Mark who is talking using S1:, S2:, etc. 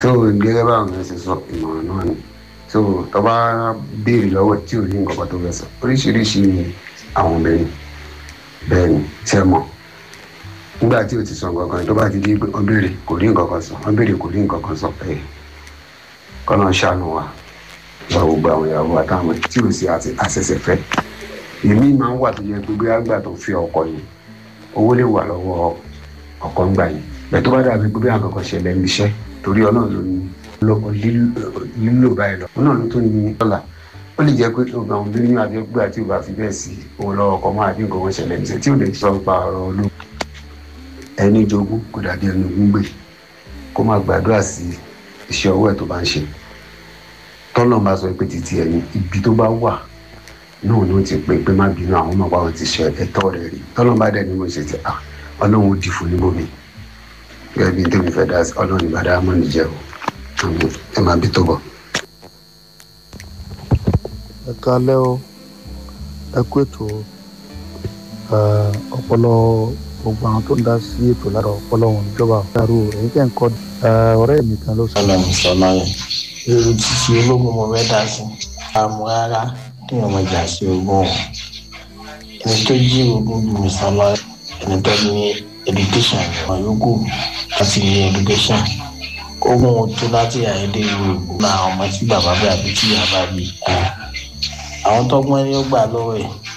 S1: tó gẹ́gẹ́ báwọn yẹn ṣe sọ ìmọ̀ràn náà ni tó tó bá béèrè lọ́wọ́ tí ò ní nǹkan kan tó fẹ́ sọ oríṣiríṣi ni àwọn obìnrin bẹ́ẹ̀ ni tí ẹ mọ̀ nígbà tí o ti sọ nǹkan kan tó bá ti di pé wọ́n béèrè kò rí nǹkan kan sọ wọ́n béèrè kò rí nǹkan kan sọ ẹ̀ kọ́nà ṣàánú wa gba gbogbo àwọn ìyàwó àtàwọn tí o sì àṣẹṣẹ fẹ́ èmi máa ń wà tó yẹ pé bí àgbà tó fi ọkọ yìí owó lè wà lọ́wọ́ ọkọ ńgbà yìí bẹ́ẹ̀ tó bá dàbí pé bí àwọn kankan ṣẹlẹ̀ níṣẹ́ torí ọlọ́run ló ní lọ́kọ̀ lílò báyìí lọ ọlọ́run ló tún ní dọ́là ó lè jẹ́ pé ọgbà òun lóyún àbíọ́gbà tí o bá fi bẹ́ẹ̀ sí owó lọ́wọ́ ọkọ máa dín nǹkan wọn ṣẹlẹ̀ níṣẹ́ tí ò lè sọ pa ọ̀rọ̀ olóògùn ẹni jogún kò dàbí ẹni ogún gbè kó máa gbàdúrà sí iṣẹ́ ọwọ́ ẹ̀ tó bá ń ṣe tọ́lọ̀ bá sọ pé títí ẹni ibi tó bá wà náà ló ti pè pé má bínú àwọn ọmọ báwọn ti ṣe ẹ̀tọ́ rẹ̀ rí tọ́lọ̀ bá dẹ̀ ní mo ṣe ti à ọlọ́run ó dì fún níbòmí gẹ́gẹ́ bí tèmi fẹ́ dá sí ọlọ́run ìbàdàn àmọ́ nìjẹ́ o ẹ máa bí tó bọ̀.
S2: ẹ kálẹ́ o ẹ kú ètò ọpọlọ gbogbo àwọn tó ń dá sí ètò lára ọpọlọ wọn ìjọba ọ̀daràn èyí tẹ̀ ń kọ́ ọ̀rẹ́ mi kan ló sọ.
S3: ọlọ́run sọlá yẹn èrò títí ológun mo fẹ́ dá sí àmọ́ rárá kí wọ́n máa jà sí ogún wọn ẹni tó jí ogún bí mi sọlá ẹni tó ní education wọn yòókù láti ní education ogún wọn tó láti àyẹ̀dẹ̀ yorùbá náà àwọn ọmọ tí bàbá bí àbí tí bàbá bí àwọn tọ́gbọ́n ẹni ó gbà lọ́wọ́ ẹ̀